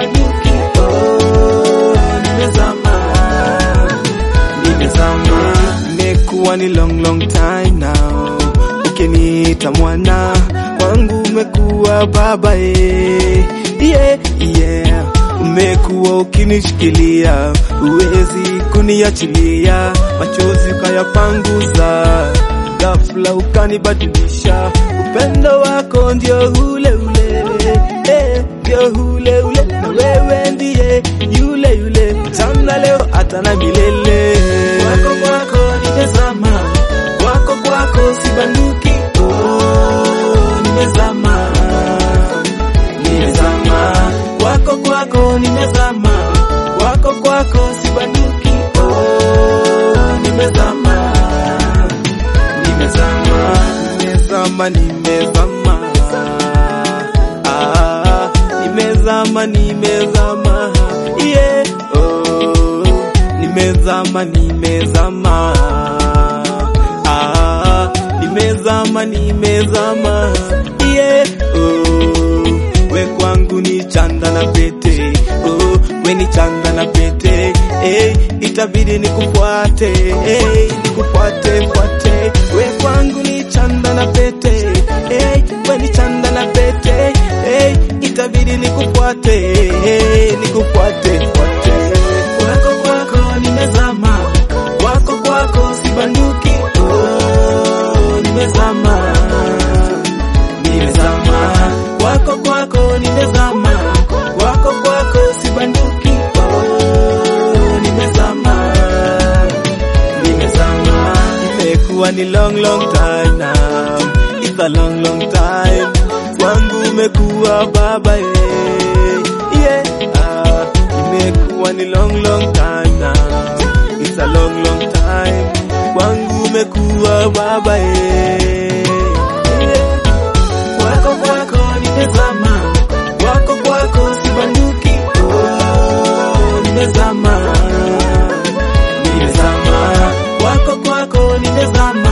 sibanduki. Oh, nimezama, nimezama. Imekuwa ni long long time now, ukiniita mwana wangu umekuwa baba eh. Yeah, yeah. Umekuwa ukinishikilia, huwezi kuniachilia, machozi ukayapanguza, ghafla ukanibadilisha. Upendo wako ndio ule ule, eh, ndio ule ule, na wewe ndiye yule yule, jana leo hata na milele. Kwako kwako nimezama, kwako kwako sibanduki, oh, nimezama nimezama kwako kwako nimezama kwako kwako sibanduki oh, nimezama nimezama nimezama nimezama ah, nimezama nimezama yeah. oh, nimezama nimezama ah, nimezama nimezama yeah. oh, we kwangu ni chanda na pete oh, we ni chanda na pete hey, itabidi nikufuate hey, nikufuate fuate we kwangu ni chanda na pete hey, we ni chanda na pete hey, itabidi nikufuate hey, nikufuate fuate kwako kwako nimezama kwako kwako sibanduki oh, nimezama nimezama kwako kwako nimezama kwako kwako sibanduki oh, nimezama nimezama imekuwa ni long long time now it's a long long time kwangu umekuwa baba eh. yeah ah, imekuwa ni long long time now it's a long long time kwangu umekuwa baba eh. yeah. Kwako kwako nimezama, kwako kwako sibanduki, oh, nimezama, nimezama, kwako kwako nimezama,